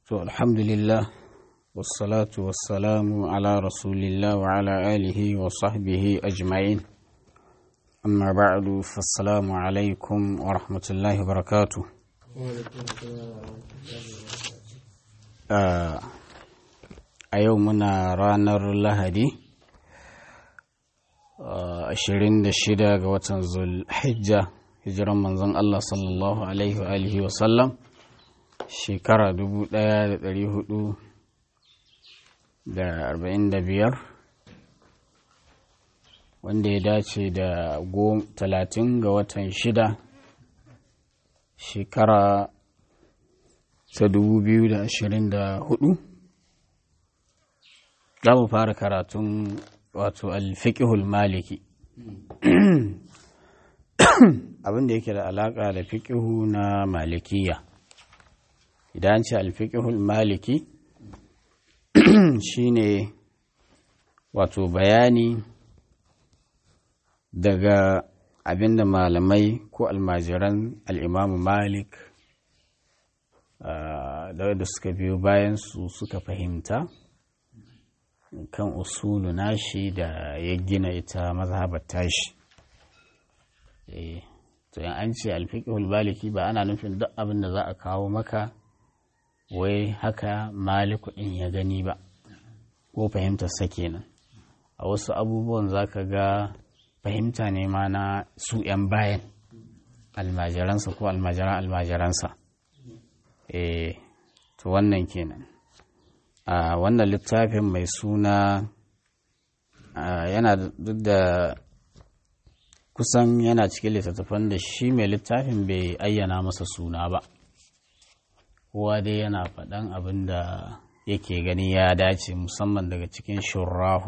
To alhamdulillah wassalatu wassalamu ala rasulillah wa ala alihi wa sahbihi ajma'in amma ba'du fassalamu alaikum wa rahmatullahi wa barakatuh a yau muna ranar lahadi 26 ga watan zulhijja hijiran manzon Allah sallallahu alaihi wa alihi wa sallam shekara 1445 wanda ya dace da 30 ga watan shida shekara ta 2024 za mu fara karatun wato alfiƙihul maliki abin da yake da alaƙa da fiƙihu na malikiya idan ce alfiƙihul maliki shine wato bayani daga abinda malamai ko almajiran al'imamu malik da wadda suka biyo bayan su suka fahimta kan usulu nashi da ya gina ita mazhabar tashi to yan an ce alfiqhul baliki ba ana nufin duk abin da za a kawo maka wai haka maliku din ya gani ba ko fahimtar sa kenan a wasu abubuwan zaka ga fahimta ne ma na su yan bayan almajiransa ko almajiran almajiransa eh to wannan kenan a wannan littafin mai suna yana duk da kusan yana cikin littattafan da shi mai littafin bai ayyana masa suna ba kowa dai yana faɗan abin da yake gani ya dace musamman daga cikin shurrahu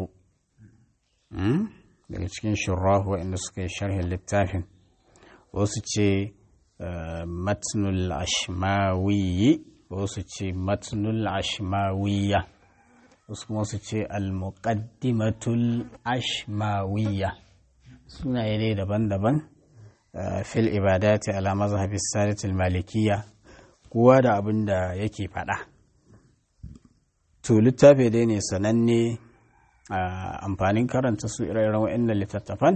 daga cikin shurrahu waɗanda suka yi sharhin littafin wasu ce matnul ashmawiyi wasu ce matnul ashmawiya wasu kuma su ce al-muqaddimatul ashmawiya sunaye dai daban-daban fil ibadati ala mazhabi sadatul malikiya kowa da abin da yake faɗa to littafi dai ne sananne amfanin karanta su ire-iren wa'annan littattafan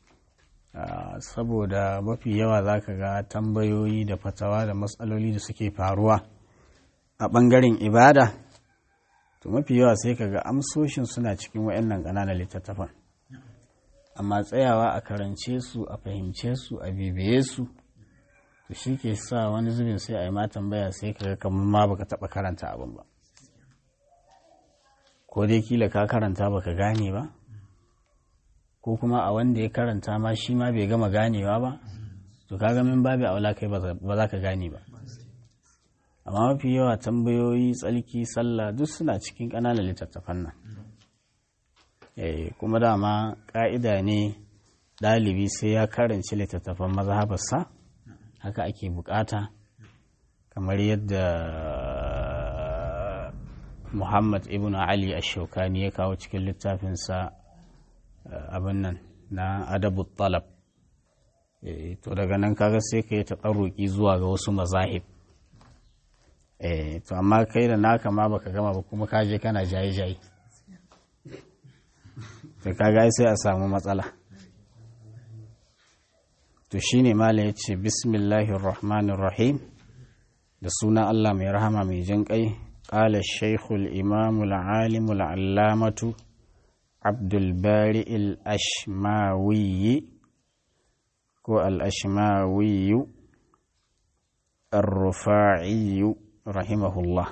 saboda mafi yawa za ka ga tambayoyi da fatawa da matsaloli da suke faruwa a ɓangaren ibada to mafi yawa sai ka ga amsoshin suna cikin wa'annan ƙananan littattafan amma tsayawa a karance su a fahimce su a bibiye su to shi ke sa wani zubin sai a yi ma tambaya sai ka ga kamar ma baka taɓa karanta abin ba ko dai kila ka karanta baka gane ba ko kuma a wanda ya karanta ma shi ma bai gama ganewa ba to kaga min babu aula kai ba za ka gane ba amma mafi yawa tambayoyi tsalki sallah duk suna cikin ƙananan littattafan nan kuma dama ƙa'ida ne ɗalibi sai ya karanci littattafan mazhabarsa haka ake bukata kamar yadda muhammad ibn ali ashokani ya kawo cikin littafinsa abin nan na adabu talab to daga nan kaga sai ka yi taɓarruki zuwa ga wasu mazahib to amma kai da naka ma baka gama ba kuma kaje kana jaye-jaye to kaga sai a samu matsala to shine malam ya ce bismillahir rahmanir rahim da sunan Allah mai rahama mai jin kai qala shaykhul imamul alimul allamatu abdul bari al ashmawi ko al ashmawi ar-rufa'i rahimahullah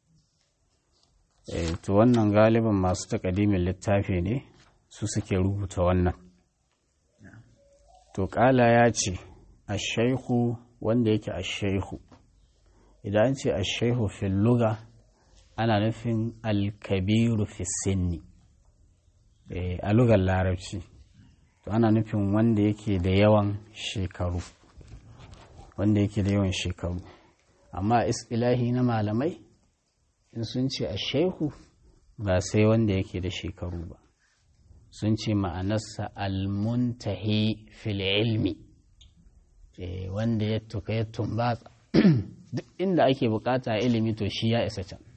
to wannan galiban masu takadimin littafi ne su suke rubuta wannan to kala ya ce ashaihu wanda yake ashaihu idan ce ashaihu fil luga ana nufin alkabiru fi sinni a lugar larabci to ana nufin wanda yake da yawan shekaru wanda yake da yawan shekaru amma istilahi na malamai in sun ce a shehu ba sai wanda yake da shekaru ba sun ce ma'anarsa almuntahi fil ilmi wanda ya tuka ya tumbatsa duk inda ake bukata ilimi to shi ya isa can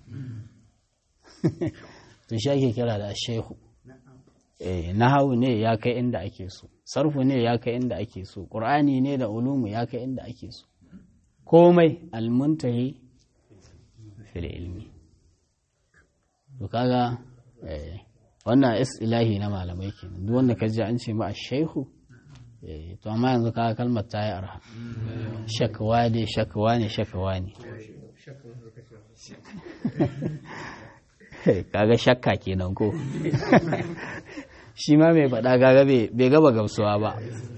to shi ake kira da shehu eh nahawu ne ya kai inda ake so sarfu ne ya kai inda ake so qur'ani ne da ulumu ya kai inda ake so komai almuntahi fil ilmi to kaga eh wannan ilahi na malamai kenan duk wanda ka ji an ce ma shehu to amma yanzu kaga kalmar ta yi arha shakawa ne shakawa ne shakawa ne kaga shakka kenan ko shi ma mai faɗa gaga bai gaba gamsuwa ba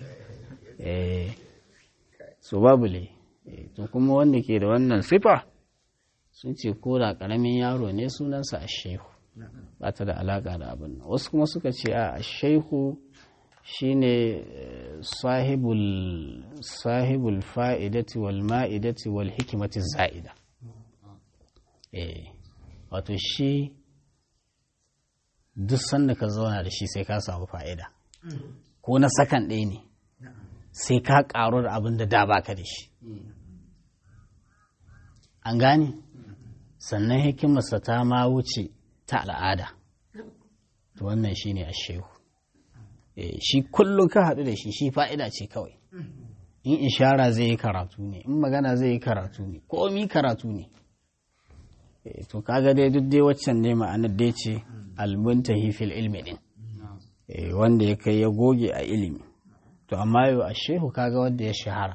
so babu le to kuma wanda ke da wannan sifa sun ce ko da ƙaramin yaro ne sunansa a shehu ba ta da alaƙa da abin nan wasu kuma suka ce a shehu shine sahibul sahibul fa'idati wal ma'idati wal hikimati za'ida eh wato shi duk sanda ka zauna da shi sai ka samu fa'ida ko na sakan ɗaya ne sai ka ƙaru da abin da da baka da shi an gane sannan hikimarsa ta ma wuce ta al'ada to wannan shine a shehu shi kullum ka haɗu da shi shi fa'ida ce kawai in ishara zai yi karatu ne in magana zai yi karatu ne komi karatu ne to kaga dai duk dai waccan ne ma'anar dai ce almuntahi fil ilmi din wanda ya kai ya goge a ilimi to amma yau a shehu kaga wanda ya shahara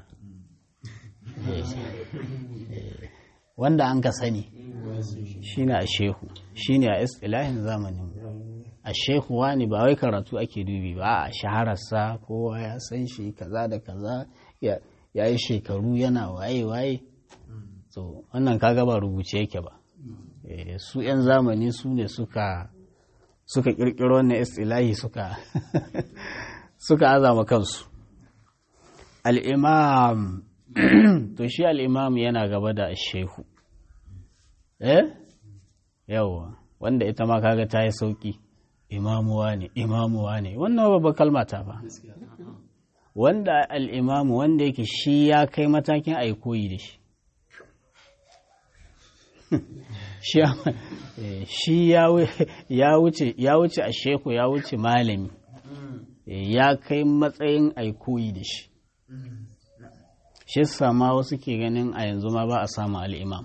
wanda an ka sani shine a shehu shine a istilahin zamanin a shehu wani ba wai karatu ake dubi ba a shahararsa kowa ya san shi kaza da kaza ya yi shekaru yana waye-waye to wannan kaga ba rubuce yake ba su 'yan zamani su ne suka suka kirkiro wannan istilahi suka suka azama kansu al'imam to shi al'imam yana gaba da shehu eh yawa wanda ita ma kaga ta yi sauki imamuwa ne imamuwa ne wannan babba kalmata ba wanda al'imamu wanda yake shi ya kai matakin a koyi da shi shi ya wuce a sheku ya wuce malami ya kai matsayin a koyi da shi shi sama wasu ke ganin a yanzu ma ba a samu al'imam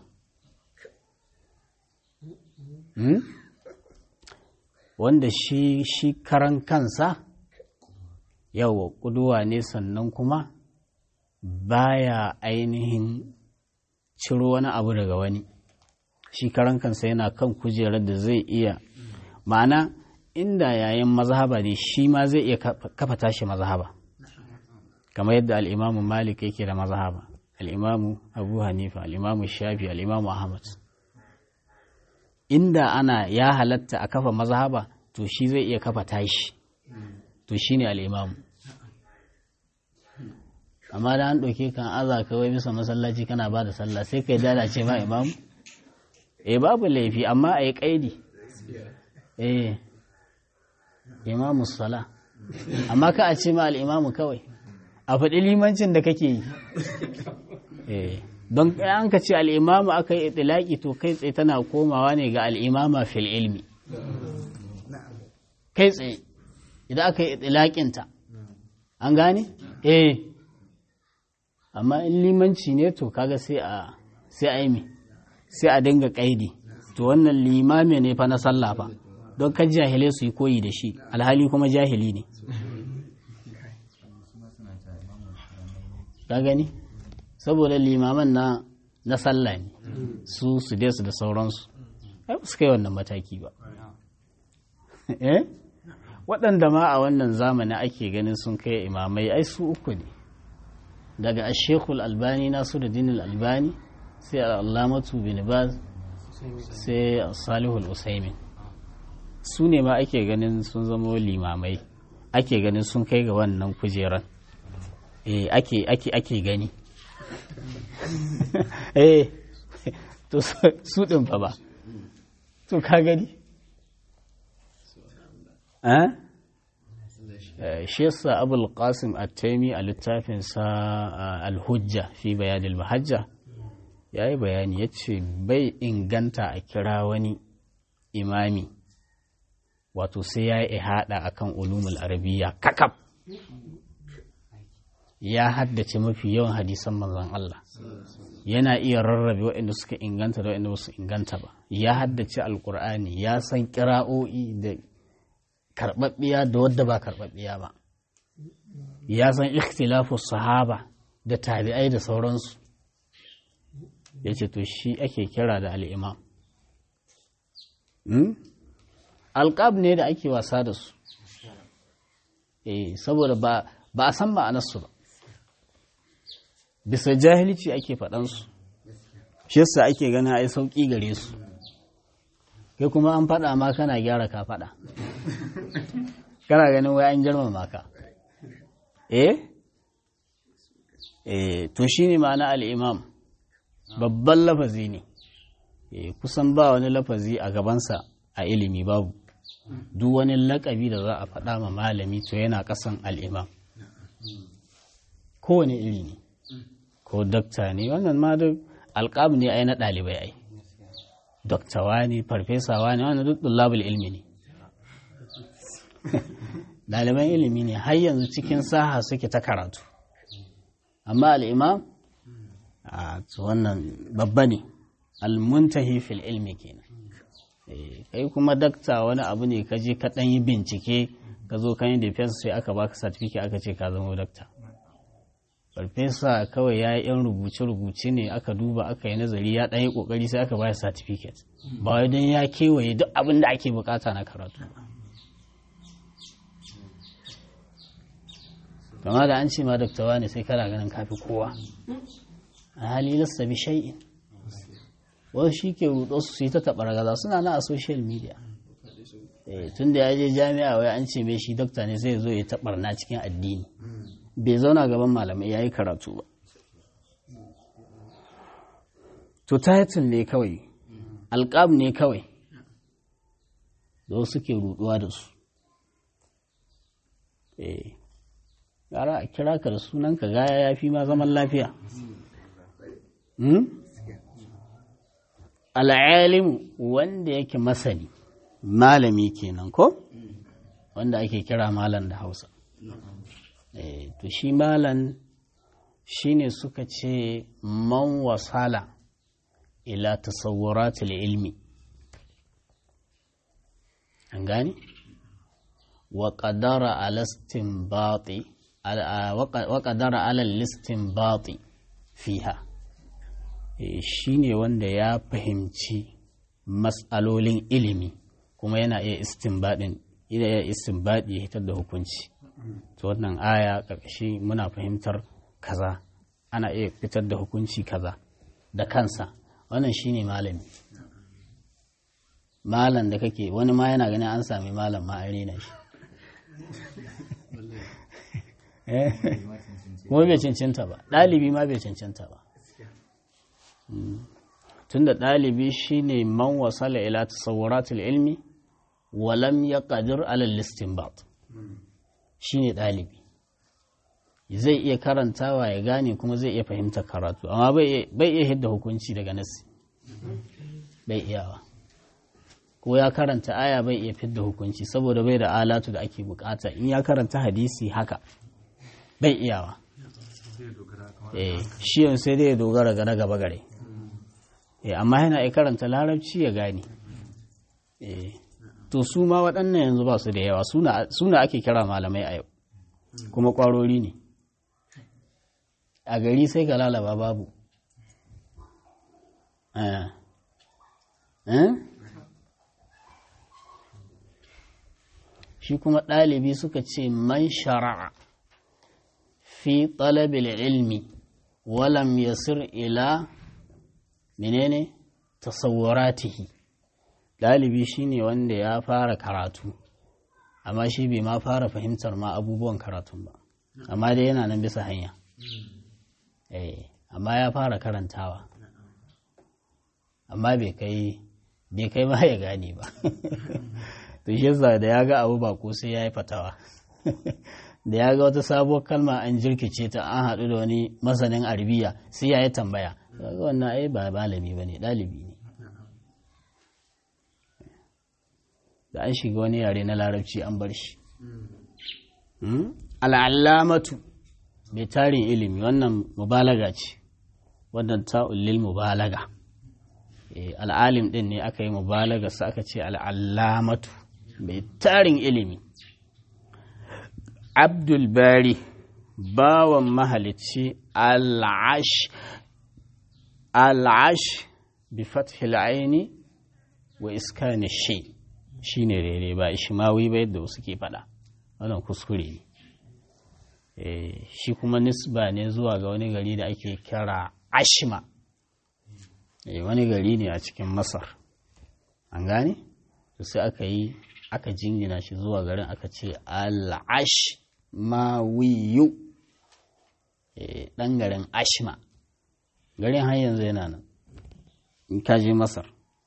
wanda shi shi karan kansa yawa kuduwa ne sannan kuma baya ainihin ciro wani abu daga wani shi karan kansa yana kan kujerar da zai iya ma'ana inda yayin mazhaba ne shi ma zai iya kafa tashi mazhaba kamar yadda al'imamu malik yake da mazhaba al'imamu abu hanifa al'imamu shafi al'imamu ahmad inda ana ya halatta a kafa mazhaba to shi zai iya kafa tashi to shi ne al'imamu amma da an ɗauke kan aza kawai bisa masallaci kana ba da sallah sai kai dada ce ma imamu eh babu laifi amma a yi ƙaidi eh imamu sala amma ka a ce ma al'imamu kawai a faɗi limancin da kake yi eh don an ka ce al'imamu aka yi itilaki to kai tsaye tana komawa ne ga al'imama fil ilmi kai tsaye idan aka yi itilakinta an gane? eh amma in limanci ne to kaga sai a sai a yi sai a dinga kaidi to wannan limami ne fa na sallah fa don kan jahilai su yi koyi da shi alhali kuma jahili ne ka gani saboda limaman na na sallah ne su su dai su da sauransu ai ba su kai wannan mataki ba eh waɗanda ma a wannan zamani ake ganin sun kai imamai ai su uku ne daga ashekul albani nasu da dinil albani sai al'amatu bin baz sai salihul usaimin su ne ma ake ganin sun zama limamai ake ganin sun kai ga wannan kujeran eh ake ake ake gani eh to su din fa ba to ka gani shi yasa abul qasim at-taimi a littafinsa al-hujja fi bayan al-mahajja ya yi bayani ya ce bai inganta a kira wani imami wato sai ya yi ihada akan ulumul arabiya kakaf ya haddace mafi yawan hadisan manzon Allah yana iya rarrabe waɗanda suka inganta da waɗanda ba su inganta ba ya haddace alkur'ani ya san kira'o'i da karɓaɓɓiya da wadda ba karɓaɓɓiya ba ya san ikhtilafu sahaba da tabi'ai da sauransu ya ce to shi ake kira da al'imam alƙab ne da ake wasa da su eh saboda ba a san ma'anarsu ba bisa jahilci ake faɗansu shi yasa ake ganin ai sauƙi gare su kai kuma an faɗa ma kana gyara ka faɗa kana ganin wai an girmama ka eh eh to shine ma'ana al'imam babban lafazi ne kusan ba wani lafazi a gabansa a ilimi babu duk wani lakabi da za a faɗa ma malami to yana ƙasan al'imam kowane iri ne ko dokta ne wannan ma duk alƙabu ne ai na ɗalibai ai doktawa ne farfesawa ne wannan duk ɗullabul ilmi ne ɗaliban ilimi ne har yanzu cikin saha suke ta karatu amma al'imam a wannan babba ne almuntahi fil ilmi kenan kai kuma dakta wani abu ne ka je ka ɗan yi bincike ka zo kan yi defense sai aka baka certificate aka ce ka zama dakta farfesa kawai ya yi yan rubuce-rubuce ne aka duba aka yi nazari ya ɗan yi ƙoƙari sai aka bayar certificate ba wai don ya kewaye duk abin da ake bukata na karatu kama da an ce ma daktawa ne sai kana ganin kafi kowa a hali lasta bi shay'in wasu shi ke rudo su su yi ta taɓa gaza suna na a social media tun da ya je jami'a wai an ce mai shi dokta ne zai zo ya taɓar na cikin addini bai zauna gaban malamai ya yi karatu ba to title ne kawai alƙab ne kawai da wasu ke ruduwa da su gara a kira ka da sunanka gaya ya fi ma zaman lafiya al'alimu wanda yake masani malami kenan ko wanda ake kira malam da hausa to shi malam shine suka ce man wasala ila tasawwuratul ilmi an gani wa qadara ala istinbati wa qadara ala istinbati fiha shi ne wanda ya fahimci matsalolin ilimi kuma yana iya istinbadin ina iya istinbadi ya hitar da hukunci to wannan aya ƙarƙashi muna fahimtar kaza ana iya fitar da hukunci kaza da kansa wannan shi ne malami malam da kake wani ma yana ganin an sami malam ma an rena shi kuma bai cancanta ba ɗalibi ma bai cancanta ba tunda ɗalibi shine man wasala ila tasawwuratul ilmi walam ya ƙadir alal istinbat shine ɗalibi zai iya karantawa ya gane kuma zai iya fahimtar karatu amma bai iya hidda hukunci daga nasi bai iyawa ko ya karanta aya bai iya fidda hukunci saboda bai da alatu da ake bukata in ya karanta hadisi haka bai iyawa shi yanzu sai dai ya dogara ga na gaba gare amma yana iya karanta larabci ya gane to su ma waɗannan yanzu ba su da yawa suna ake kira malamai a yau kuma ƙwarori ne a gari sai ka lalaba babu shi kuma ɗalibi suka ce man shara'a fi talabil ilmi walam yasir ila menene tasawwaratihi ɗalibi shine wanda ya fara karatu amma shi bai ma fara fahimtar ma abubuwan karatun ba amma dai yana nan bisa hanya eh amma ya fara karantawa amma bai kai bai kai ma ya gane ba to shi yasa da ya ga abu ba ko sai ya yi fatawa da ya ga wata sabuwar kalma an jirkice ta an haɗu da wani masanin arabiya sai ya yi tambaya wannan ai ba malami ba ne ɗalibi ne da an shiga wani yare na larabci an bar shi al'allamatu mai tarin ilimi wannan mubalaga ce wannan ta'ullil mubalaga al'alim ɗin ne aka yi mubalaga su aka ce al'allamatu mai tarin ilimi abdulbari bawan mahalicci al'ash al'ash bi fathil aini wa iskani shi shi ne rere ba ishimawi ba yadda wasu ke faɗa wannan kuskure ne shi kuma nisba ne zuwa ga wani gari da ake kira ashima wani gari ne a cikin masar an gane to sai aka yi aka jingina shi zuwa garin aka ce al'ash mawiyu ɗan garin ashima garin har yanzu yana nan in ka je masar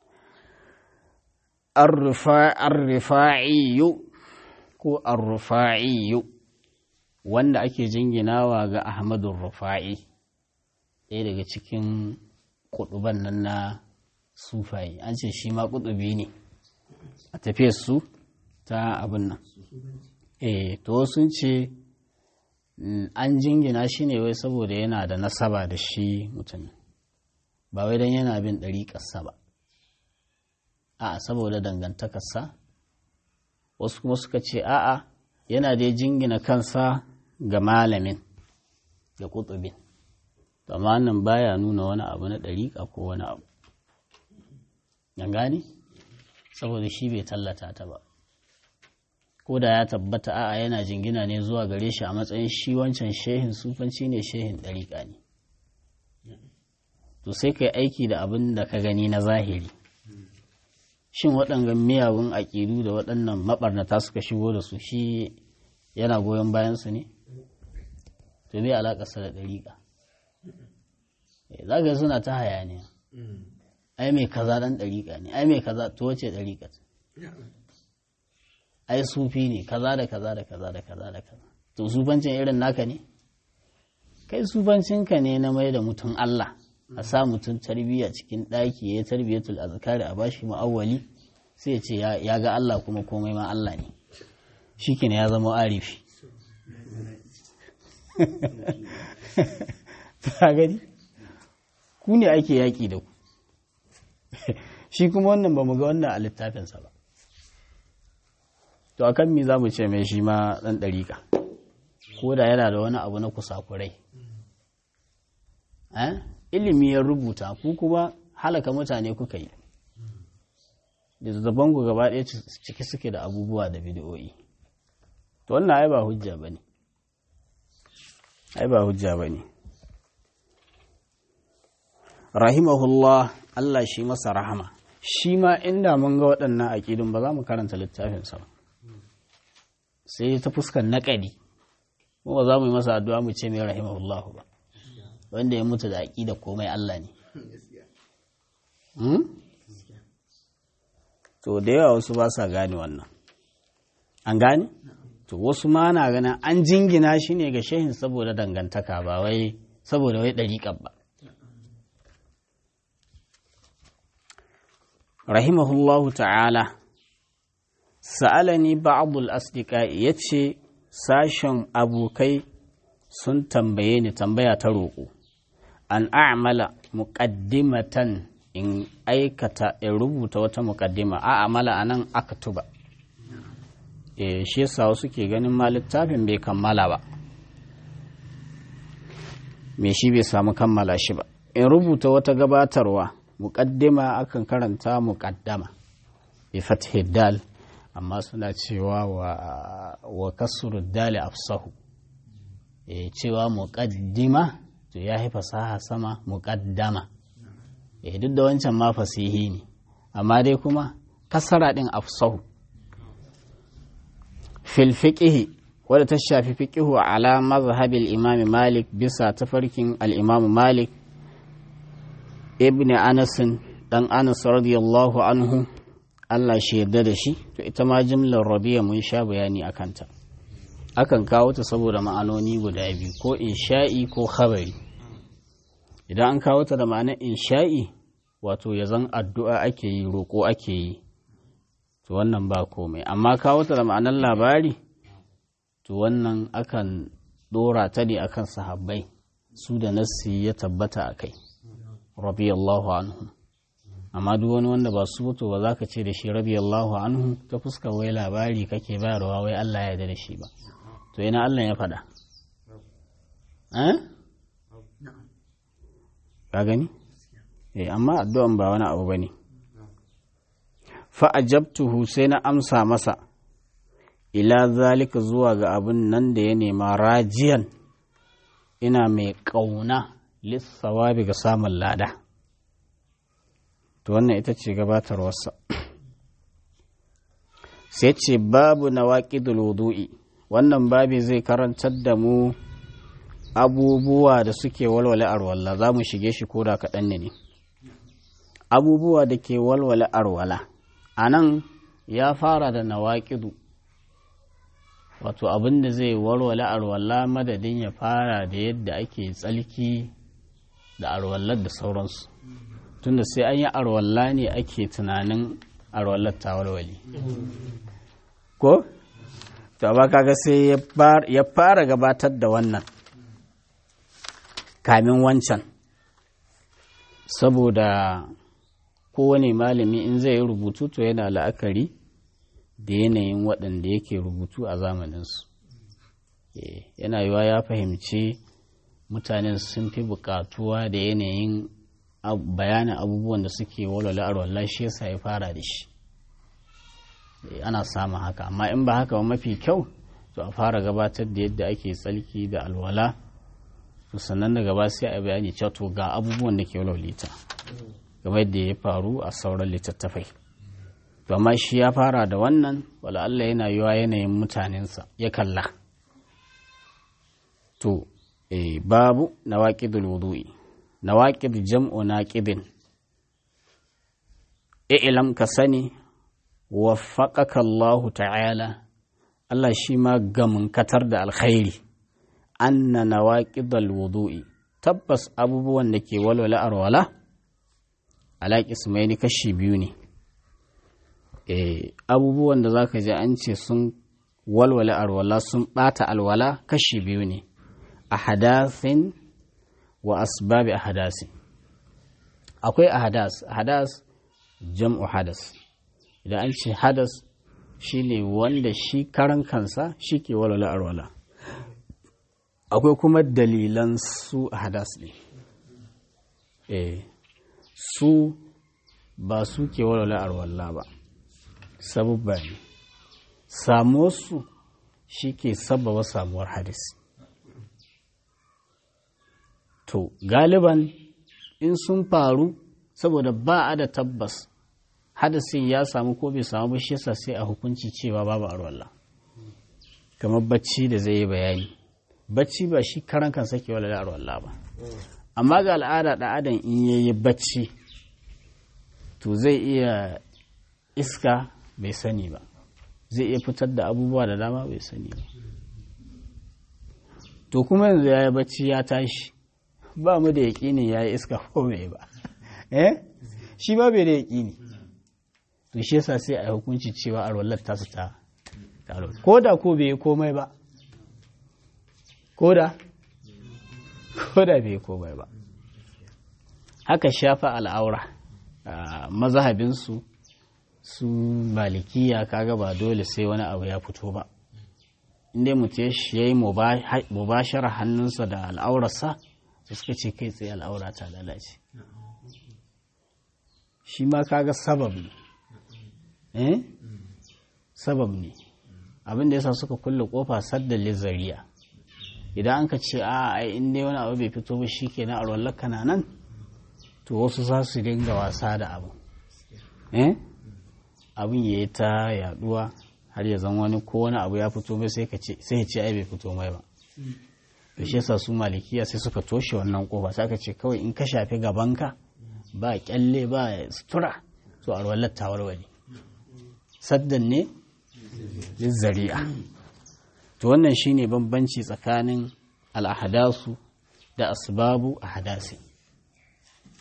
arrufa'iyu ko arrufa'iyu wanda ake jinginawa ga ahmadun rufa'i ɗaya daga cikin kuɗuban nan na sufaye an ce shi ma kuɗubi ne a tafiyar su ta abin nan eh to sun ce an jingina shi ne wai saboda yana da nasaba da shi mutum ba wai don yana bin ɗariƙarsa ba a saboda dangantakarsa wasu kuma suka ce a'a yana dai jingina kansa ga malamin ga kutubin amma nan baya nuna wani abu na ɗariƙa ko wani abu yan gane saboda shi bai tallata ta ba ko da ya tabbata a'a yana jingina ne zuwa gare shi a matsayin shi wancan shehin sufanci ne shehin ɗariƙa ne to sai ka yi aiki da abin da ka gani na zahiri shin waɗannan miyagun aƙidu da waɗannan maɓarnata suka shigo da su shi yana goyon bayansu ne to me alaƙarsa da ɗariƙa za ga suna ta hayaniya ai mai kaza ɗan ɗariƙa ne ai mai kaza to wace ɗariƙa ai sufi ne kaza da kaza da kaza da kaza da kaza to sufancin irin naka ne kai sufancinka ne na mai da mutum Allah a sa mutum tarbiyya cikin ɗaki ya tarbiyyatul azkari a bashi ma'awwali sai ya ce ya ga Allah kuma komai ma Allah ne shi ya zama arifi ta gani ku ne ake yaƙi da ku shi kuma wannan ba mu ga wannan a littafinsa ba to akan mi za mu ce mai shi ma ɗan ɗariƙa ko da yana da wani abu na kusakurai ilimi ya rubuta ku kuma halaka mutane kuka yi littattafan ku gaba ɗaya ciki suke da abubuwa da bidiyoyi to wannan ai ba hujja ba ne ai ba hujja ba ne rahimahullah Allah shi masa rahama shi ma inda mun ga waɗannan aƙidun ba za mu karanta littafinsa ba sai ta fuskar naƙadi mu ba za mu yi masa addu'a mu ce mai rahimahullahu ba wanda ya mutu da aƙida komai Allah ne to da yawa wasu ba sa gane wannan an gane to wasu ma na ganin an jingina shi ne ga shehin saboda dangantaka ba wai saboda wai ɗariƙar ba rahimahullahu ta'ala sa'alani ba'dul asdiqa yace sashen abokai sun tambaye ni tambaya ta roƙo an a'mala muqaddimatan in aikata in rubuta wata muqaddima a amala anan aktuba eh shi yasa wasu ke ganin ma littafin bai kammala ba me shi bai samu kammala shi ba in rubuta wata gabatarwa muƙaddima akan karanta muƙaddama bi fathi dal amma suna cewa wa wa kasru dal afsahu e cewa muƙaddima to ya yi fasaha sama muƙaddama e duk da wancan ma fasihi ne amma dai kuma kasara din afsahu fil fiqhi wadda ta shafi fiqhu ala mazhabil imam malik bisa tafarkin al-imam malik ibn anasin dan anas radiyallahu anhu Allah shi yarda da shi to ita ma jimlar rabiya mun sha bayani a kanta akan kawo ta saboda ma'anoni guda biyu ko insha'i ko khabari idan an kawo ta da ma'anar insha'i wato ya zan addu'a ake yi roƙo ake yi to wannan ba komai amma kawo ta da ma'anar labari to wannan akan ɗora ta ne akan sahabbai su da nassi ya tabbata a kai rabiyallahu anhu amma duk wani wanda ba su to ba za ka ce da shi rabiyallahu anhu ta fuska wai labari kake bayarwa wai Allah ya yarda da shi ba to ina Allah ya faɗa eh ka gani eh amma addu'an ba wani abu bane fa ajabtuhu sai na amsa masa ila zalika zuwa ga abin nan da ya nema rajiyan ina mai ƙauna lissawabi ga samun lada to wannan ita ce gabatarwarsa sai ce babu na wudu'i wannan babi zai karantar da mu abubuwa da suke walwale arwalla za mu shige shi ko da kaɗan ne abubuwa da ke walwale arwala a nan ya fara da nawaƙidu wato abin da zai walwale arwalla madadin ya fara da yadda ake tsalki da arwallar da sauransu tunda sai an yi arwalla ne ake tunanin arwallar ta walwale ko? to ba kaga sai ya fara gabatar da wannan kamin wancan saboda kowane malami in zai yi rubutu to yana la'akari da yanayin waɗanda yake rubutu a zamaninsu yana yiwa ya fahimci mutanen sun fi buƙatuwa da yanayin bayanin abubuwan da suke walwala arwallah shi yasa ya fara da shi ana samun haka amma in ba haka ba mafi kyau to a fara gabatar da yadda ake tsalki da alwala to sannan daga ba sai a bayani cewa to ga abubuwan da ke walwalita game da ya faru a sauran littattafai to amma shi ya fara da wannan wala Allah yana yiwa yanayin mutanensa ya kalla to eh, babu nawaqidul wudu'i nawaqid jam'u naqidin i'lam ka sani waffaqaka Allah ta'ala Allah shi ma gamin katar da alkhairi anna nawaqidul wudu'i tabbas abubuwan da ke walwala arwala ala qismaini kashi biyu ne eh abubuwan da zaka ji an ce sun walwala arwala sun bata alwala kashi biyu ne ahadathin wa asbabi ahadasin akwai ahadas ahadas jam'u hadas idan an ce hadas shine wanda shi karan kansa shi ke walwala arwala akwai kuma dalilan su ahadas ne eh su ba su ke walwala arwala ba sabubba ne samuwarsu shi ke sababa samuwar hadisi to galiban in sun faru saboda ba a da tabbas hadasin ya samu ko bai samu ba shi yasa sai a hukunci cewa babu arwallah kamar bacci da zai yi bayani bacci ba shi karan kansa ke wala arwallah ba amma ga al'ada da adam in yayi bacci to zai iya iska bai sani ba zai iya fitar da abubuwa da dama bai sani ba to kuma yanzu ya yi bacci ya tashi ba mu da yaƙini ya yi iska ko bai ba eh shi ba bai da yaƙini to shi yasa sai a hukunci cewa arwallar ta su ta taro ko da ko bai yi komai ba ko da ko da bai yi komai ba haka shafa al'aura mazahabinsu su malikiya kaga ba dole sai wani abu ya fito ba inda mutum ya yi mubashara hannunsa da al'aurarsa su suka ce kai tsaye al'aura ta lalace shi ma kaga sabab ne eh sabab ne abin da yasa suka kulle kofa sadda lizariya idan an ka ce a ai in dai wani abu bai fito ba shi kenan a rollar kana nan to wasu za su dinga wasa da abu eh abin ya yi ta yaduwa har ya zan wani ko wani abu ya fito mai sai ya ce ai bai fito mai ba da shi yasa su malikiya sai suka toshe wannan kofa sai aka ce kawai in ka shafi gabanka ba kyalle ba sutura to alwalar ta warware saddan ne zari'a to wannan shine bambanci tsakanin al'ahadasu da asbabu ahadasi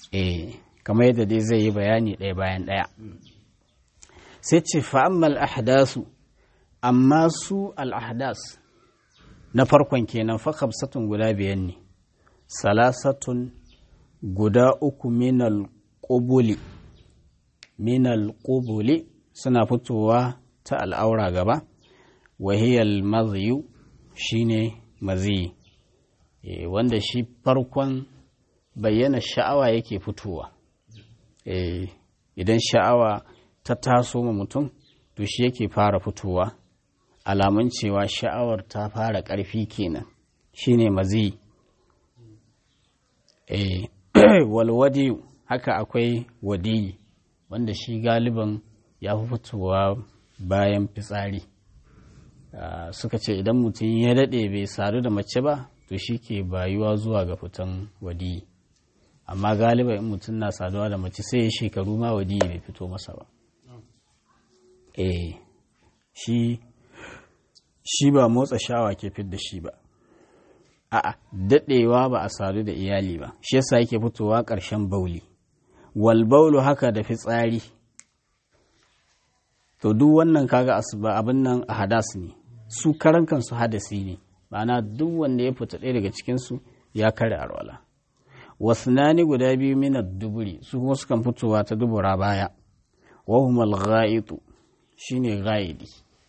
eh kamar yadda dai zai yi bayani ɗaya bayan ɗaya sai ce fa'ammal ahdasu amma su al'ahdas na farkon kenan fakabsatun guda biyan ne salasatun guda uku minal ƙubuli minal ƙubuli suna fitowa ta al'aura gaba wahiyar maziyu shine maziyi e, wanda shi farkon bayyana sha'awa yake fitowa e, idan sha'awa ta taso ma mutum to shi yake fara fitowa alamun cewa sha'awar ta fara ƙarfi kenan shine maziyi e, walwadi haka akwai wadiyi wanda shi galiban ya fi fitowa bayan fitsari uh, suka ce idan mutum ya daɗe bai sadu da mace ba to shi ke bayuwa zuwa ga fitan wadiyi amma galiban in mutum na saduwa da mace sai ya shekaru ma wadiyi bai fito masa ba eh shi shi ba motsa shawa ke fit da shi ba a'a daɗewa ba a sadu da iyali ba shi yasa yake fitowa ƙarshen bauli wal baulu haka da fitsari to duk wannan kaga asuba abin nan a hadas ne su karan kansu hadasi ne ma'ana duk wanda ya fita ɗaya daga cikinsu ya kare arwala wasnani guda biyu mina duburi su kuma sukan fitowa ta dubura baya wahumal ghaitu shine ghaidi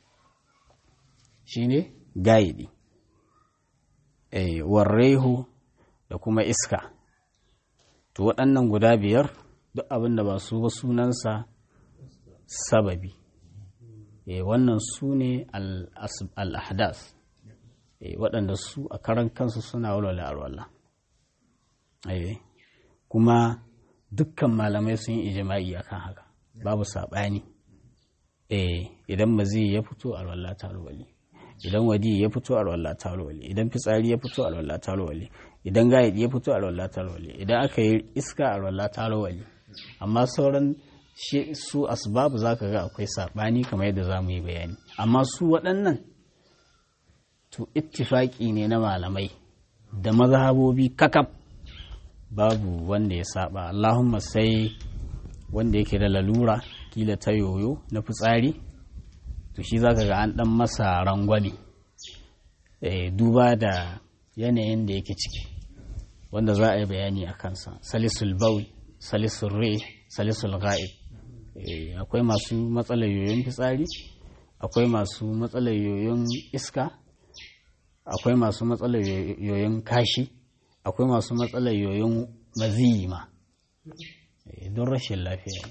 shine gaidi eh warrehu da kuma iska to waɗannan guda biyar duk abin da ba su ba sunansa sababi e, wannan su ne al'ahdas e, waɗanda su a karan kansu suna walwala alwala e, kuma dukkan malamai sun yi ijima'i akan haka babu saɓani e, idan mazi ya fito alwala ta alwali idan wadi ya fito alwala ta alwali idan fitsari ya fito alwala ta alwali idan gayadi ya fito alwala ta alwali idan aka yi iska alwala ta alwali amma sauran shi su asbabu za ka ga akwai saɓani kamar yadda za mu yi bayani amma su waɗannan to ittifaƙi ne na malamai da mazhabobi kakaf babu wanda ya saba allahumma sai wanda yake da lalura kila ta yoyo na fitsari to shi za ka ga an ɗan masa rangwame duba da yanayin da yake ciki wanda za a yi bayani a kansa salisul baul salisul re salisul ga'ib akwai masu matsalar yoyon fitsari akwai masu matsalar yoyon iska akwai masu matsalar yoyon kashi akwai masu matsalar yoyon maziyi ma don rashin lafiya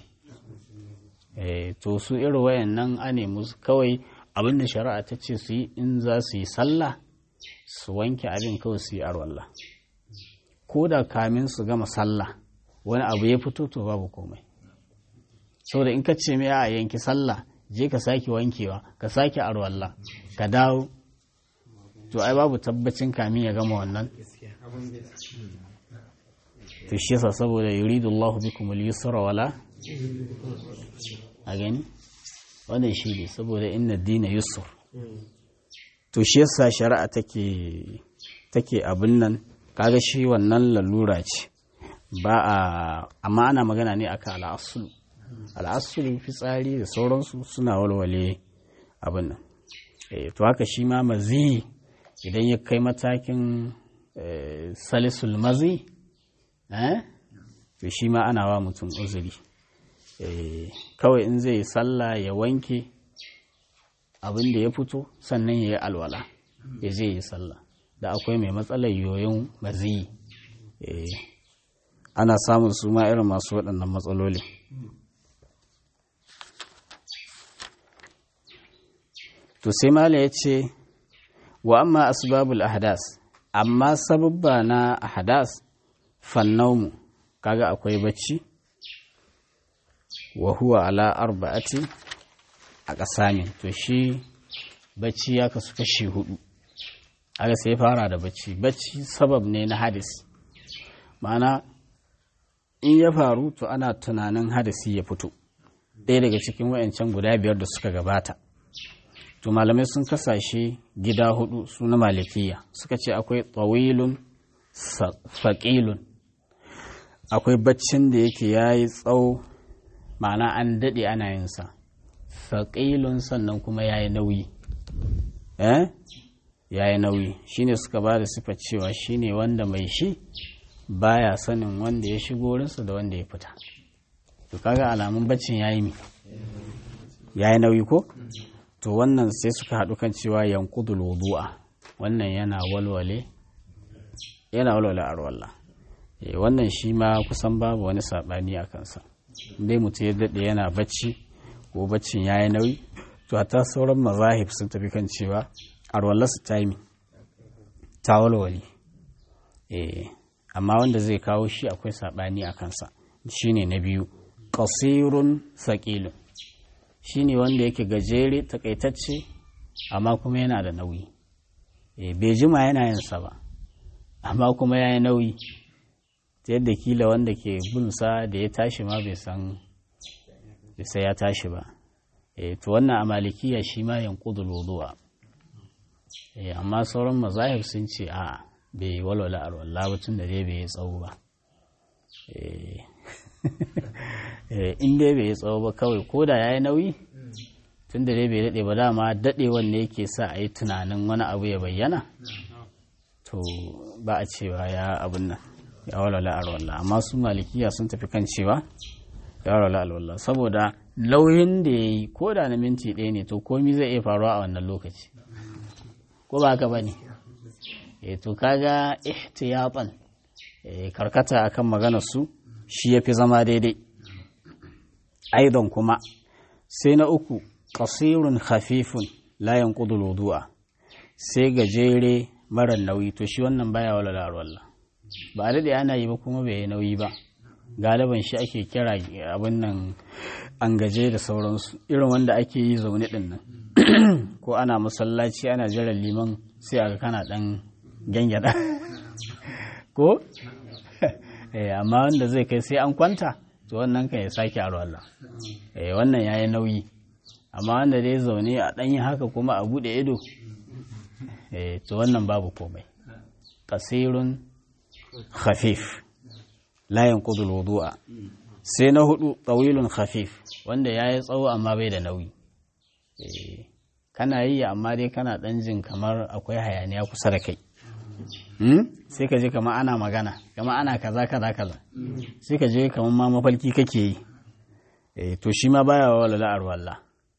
to su irin wayan nan a nemi kawai abinda shari'a ta ce su yi in za su yi sallah su wanke abin kawai su yi arwallah ko da kamin su gama sallah wani abu ya fito to babu komai saboda in ka ce mai a yanki sallah je ka sake wankewa ka sake arwalla ka dawo to ai babu tabbacin kamin ya gama wannan to shi yasa saboda yuridu Allahu bikum al-yusra wala a gani wannan shi ne saboda inna dina yusur to shi yasa shari'a take take abin nan kaga shi wannan lalura ce ba a amma ana magana ne akan al'asulu al'asulu fitsari da sauransu suna walwale abin nan to haka shi ma mazi idan ya kai matakin salisul mazi to shi ma ana wa mutum uzuri kawai in zai sallah ya wanke abin da ya fito sannan ya yi alwala ya je yi sallah da akwai mai matsalar yoyon mazi ana samun su ma irin masu waɗannan matsaloli to sai mala ya ce wa amma asbabul ahdas amma sababba na ahdas fannaumu kaga akwai bacci wa huwa ala arba'ati a ƙasamin to shi bacci ya kasu kashi hudu aga sai fara da bacci bacci sabab ne na hadis ma'ana in ya faru to ana tunanin hadisi ya fito ɗaya daga cikin wayancan guda biyar da suka gabata to malamai sun kasashe gida hudu su na malikiya suka ce akwai tsawilun faƙilun akwai baccin da yake ya yi tsawo ma'ana an daɗe ana yinsa faƙilun sannan kuma ya yi nauyi eh ya yi nauyi shine suka ba da sifar cewa shine wanda mai shi baya sanin wanda ya shigo wurinsa da wanda ya fita to kaga alamun baccin ya yi mi ya yi nauyi ko to wannan sai suka haɗu kan cewa yankudul wudu'a wannan yana walwale yana walwale arwallah wannan shi ma kusan babu wani saɓani a kansa dai mutum ya daɗe yana bacci ko baccin ya yi nauyi to ta sauran mazahib sun tafi kan cewa arwallarsa ta yi ta walwale amma wanda zai kawo shi akwai saɓani a kansa shine na biyu ƙasirun saƙilun shine wanda yake gajere takaitacce amma kuma yana da nauyi bai jima yana yinsa ba amma kuma ya yi nauyi ta yadda kila wanda ke bunsa da ya tashi ma bai san sai ya tashi ba to wannan a malikiya shi ma yankudul wudu'a amma sauran mazahib sun ce a bai walwala alwala ba tun da dai bai yi tsawo ba in dai bai yi tsawo ba kawai ko da ya yi nauyi tun da dai bai daɗe ba dama daɗewan ne yake sa a yi tunanin wani abu ya bayyana to ba a cewa ya abin nan ya walwala alwala amma su malikiya sun tafi kan cewa ya walwala alwala saboda lauyin da ya yi ko da na minti ɗaya ne to komi zai iya faruwa a wannan lokaci ko ba haka ba ne e to kaga ihtiyatan e, karkata akan maganar su shi yafi zama daidai aidan kuma sai na uku qasirun khafifun la yanqudu wudu'a sai gajere mara nauyi to shi wannan baya wala larwalla ba da ana yi ba kuma bai yi nauyi ba galiban shi ake kira abin nan an gaje da sauransu irin wanda ake yi zaune din nan ko ana masallaci ana jiran liman sai a kana dan gyangyaɗa ko amma wanda zai kai sai an kwanta to wannan kan ya sake aro Allah wannan ya yi nauyi amma wanda dai zaune a ɗanyi haka kuma a buɗe ido to wannan babu komai kasirun khafif layin kudul wudu'a sai na hudu tsawilun khafif wanda ya yi tsawo amma bai da nauyi kana yi amma dai kana ɗan jin kamar akwai hayaniya kusa da kai sai ka je kama ana magana kama ana kaza kaza kaza sai ka je kama ma mafalki kake yi eh to shi ma baya wa lala arwalla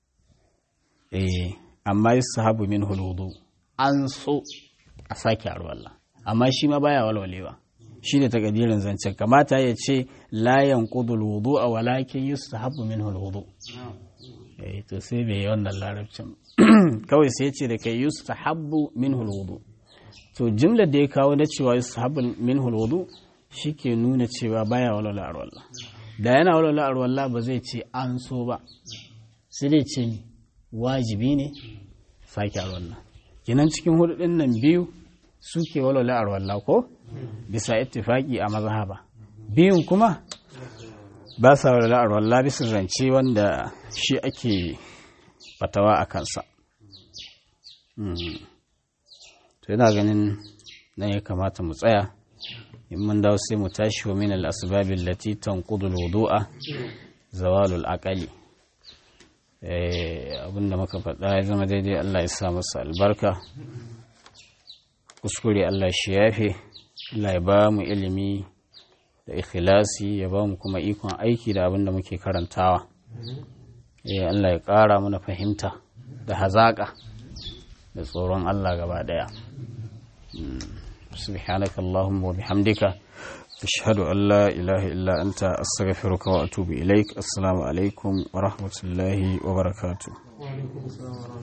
eh amma yusahabu min huludu an so a sake arwalla amma shi ma baya walwalewa shi ne takadirin zancen kamata ya ce la yanqudul wudu'a walakin yusahabu min huludu eh to sai bai yi wannan larabcin kawai sai ya ce da kai yusahabu min huludu to jimlar da ya kawo na cewa sahabin min hulwudu shi ke nuna cewa baya walwala arwalla da yana walwala arwalla ba zai ce an so ba sai dai ce wajibi ne sake arwalla kinan cikin hudu din nan biyu suke walwala arwalla ko bisa ittifaki a mazhaba biyun kuma ba sa walwala arwalla bisa zance wanda shi ake fatawa a kansa to yana ganin nan ya kamata mu tsaya in mun dawo sai mu tashi wa min al-asbab allati tanqudu al-wudu'a zawalul aqali eh abinda muka faɗa ya zama daidai Allah ya sa masa albarka kuskure Allah shi yafe Allah ya ba mu ilimi da ikhlasi ya ba mu kuma ikon aiki da abinda muke karantawa eh Allah ya ƙara mana fahimta da hazaƙa da tsoron Allah gaba ɗaya سبحانك اللهم وبحمدك أشهد أن لا إله إلا أنت أستغفرك وأتوب إليك السلام عليكم ورحمة الله وبركاته